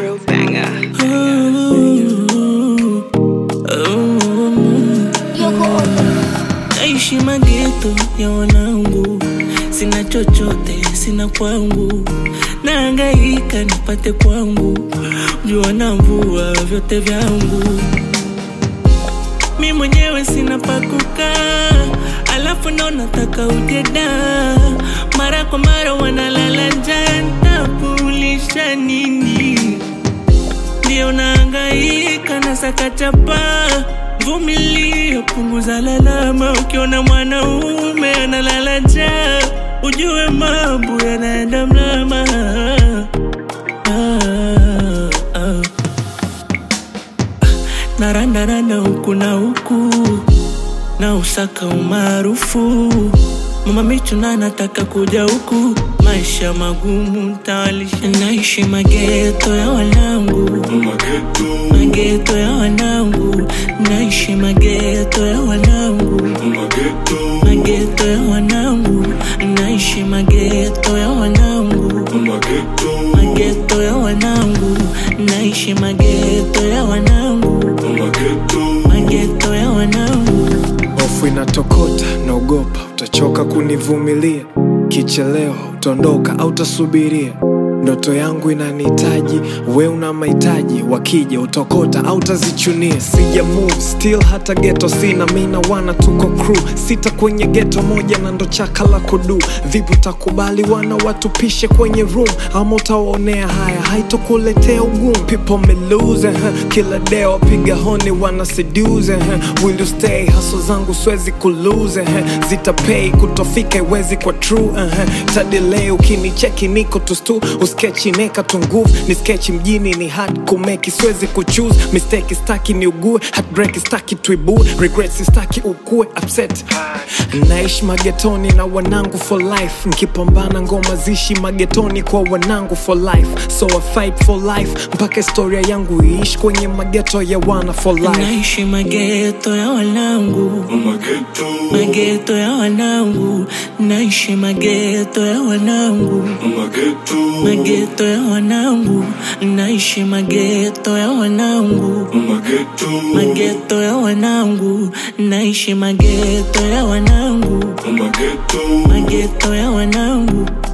True banger. Naishi mageto ya wanangu, sina chochote, sina kwangu, naangaika nipate kwangu, jua na mvua vyote vyangu, mi mwenyewe sina pakukaa, alafu ndo nataka ujeda, mara kwa mara wanalala njaa, ntakulisha nini? ndio naangaika na sakachapa vumilia punguza lalama ukiona mwanaume analala njaa ujue mambo yanaenda mlama ah, ah. narandaranda huku na huku na usaka umaarufu mama michuna nataka kuja huku maisha magumu ntawalisha naishi mageto ya wanangu mageto ya wanangu naishi mageto ya wanangu mageto ya wanangu naishi mageto ya wanangu mageto ya wanangu naishi mageto ya wanangu mageto ya wanangu hofu inatokota naogopa utachoka kunivumilia kichelewa utaondoka au utasubiria ndoto yangu inanihitaji we una mahitaji wakija utokota au utazichunia sija move still hata geto sina mina wana tuko crew sita kwenye geto moja na ndo chaka la kudu vipi utakubali wana watupishe kwenye room ama utawaonea haya haitokuletea ugumu people me lose huh? kila deo piga honi wana seduce huh? will you stay haso zangu swezi kulose huh? zitapay kutofika iwezi kwa true uh-huh. tadelay ukinicheki niko tustu uskechi neka tu nguvu ni skechi mjini ni hard kumeki siwezi kuchuse mistake staki ni ugue heartbreak staki tuibue regret staki ukue upset naishi magetoni na wanangu for life nkipambana ngoma zishi magetoni kwa wanangu for life so I fight for life mpaka historia yangu iishi kwenye mageto ya wana for life naishi mageto ya wanangu mageto ya wanangu naishi mageto ya wanangu mageto ya wanangu naishi mageto ya wanangu mageto ya wanangu naishi mageto ya wanangu mageto ya wanangu